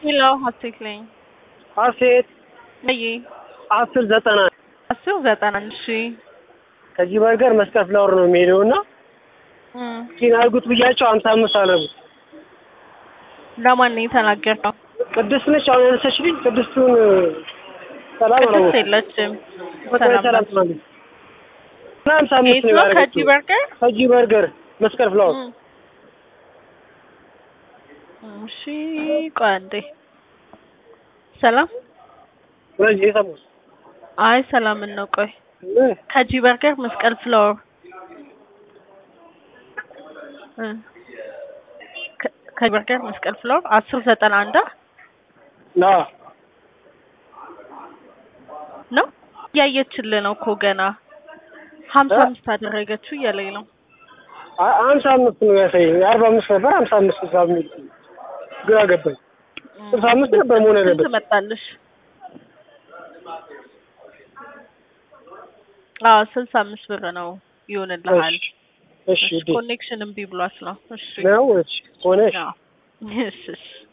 ሄሎ ሀሴት ነኝ። ሀሴት ነይ አስር ዘጠና አስር ዘጠና አንድ ሺ ከዚህ በርገር መስቀል ፍላወር ነው የሚሄደው እና ኪን አድርጉት ብያቸው ሀምሳ አምስት አደረጉት። ለማን ነው የተናገርነው? ቅድስት ነች አሁን ያነሳችልኝ። ቅድስቱን ሰላም ቅድስት አላወኩም። የለችም። በጣም ሰላም ሰላም ናት። ትላለች እና ሀምሳ አምስት የት ነው ነው? ከጂ ያደረገችው። በርገር ከጂ በርገር መስቀል ፍላወር እም። እሺ ቆይ አንዴ። ሰላም ስለዚህ የሰሙት አይ ሰላምን ነው። ቆይ ምን ከጂ በርገር መስቀል ፍላወር እ ከ- ከጂ በርገር መስቀል ፍላወር አስር ዘጠና አንድ ና ነው እያየችልህ ነው እኮ ገና ሀምሳ እ? አምስት አደረገችው እያለኝ ነው። አ- ሀምሳ አምስት ነው ያሳየኝ። አርባ አምስት ነበር ሀምሳ አምስት ስልሳ የሚል ግራ ገባኝ። ስልሳ አምስት ነበር መሆን ስንት ያለበት። መጣልሽ? አዎ ስልሳ አምስት ብር ነው ይሆንልሃል። እሺ እሺ እሺ፣ ኮኔክሽን እምቢ ብሏት ነው። እሺ ነው እሺ ሆነሽ አዎ። እሺ እሺ